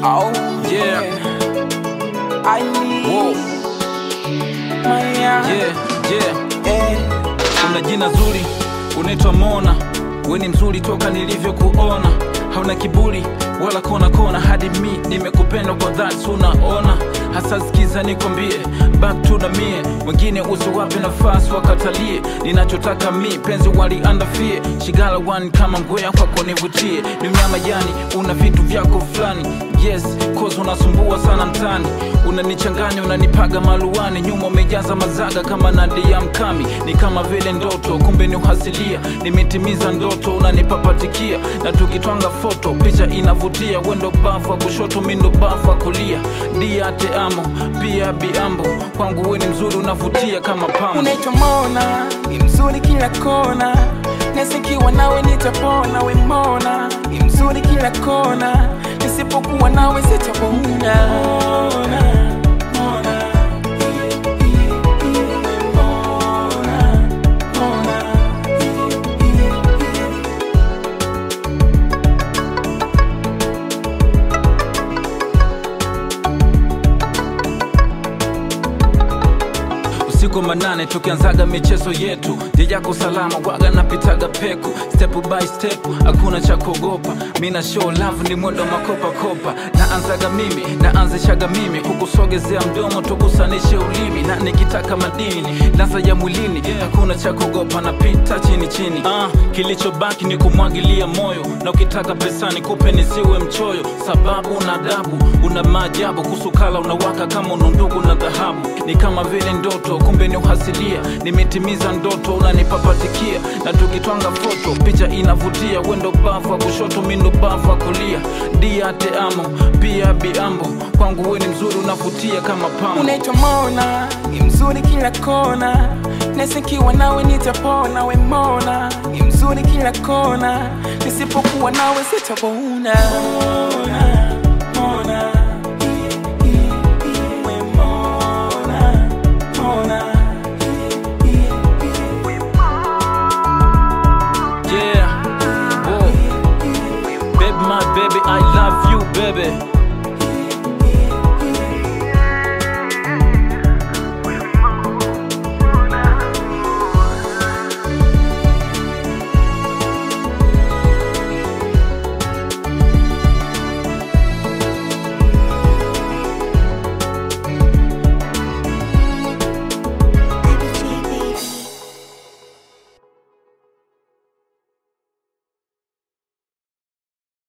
Oh, Yeah. I need Whoa. my yeah. Yeah, yeah. Eh, Una jina zuri, unaitwa Mona. We ni mzuri toka nilivyokuona, hauna kiburi wala kona kona, hadi mi nimekupenda kwa dhati, unaona. Hasa sikiza nikwambie, back to the mie, wengine usiwape nafasi wakatalie. Ninachotaka mi penzi waliandafie, shigala one kama ngwea kwako nivutie. Ni mnyama yani, una vitu vyako fulani, yes cause unasumbua sana mtani, unanichanganya unanipaga maluani, nyuma umejaza mazaga kama Nadia Mkami, ni kama vile ndoto, kumbe ni uhasilia. Nimetimiza ndoto, unanipapatikia na tukitwanga foto, picha inavutia. Wendo bafu wa kushoto, mindo bafu wa kulia, dia te amo pia biambo, kwangu we ni mzuri, unavutia kama pambo. unaitwa Mona, ni mzuri kila kona, nasikiwa nawe nitapona. We Mona, ni mzuri kila kona, nisipokuwa nawe sitapona. Mona, Mona, we Mona, Mona, usiku manane tukianzaga michezo yetu jejako salama waga napitaga peku step by step hakuna cha kuogopa mina show love ni mwendo wa makopakopa naanzaga mimi naanzishaga mimi kukusogezea mdomo tukusanishe ulimi na nikitaka madini laza ya mwilini hakuna cha kuogopa napita chini chini ah, kilichobaki ni kumwagilia moyo na ukitaka pesani kupe nisiwe mchoyo sababu una adabu una maajabu kusukala unawaka kama unundugu na dhahabu ni kama vile ndoto kumbe ni uhasilia nimetimiza ndoto unanipapatikia na tukitwanga foto picha inavutia wendo bafu wa kushoto mindo bafu wa kulia dia te amo pia biambo kwangu we ni mzuri unavutia kama pambo unaitwa Mona, ni mzuri kila kona, nasikiwa nawe nitapona. We Mona, ni mzuri kila kona, nisipokuwa nawe sitapona. Mona, Mona, i- i- i- we Mona, Mona, i- i- i- we yeah Whoa. baby my baby i love you baby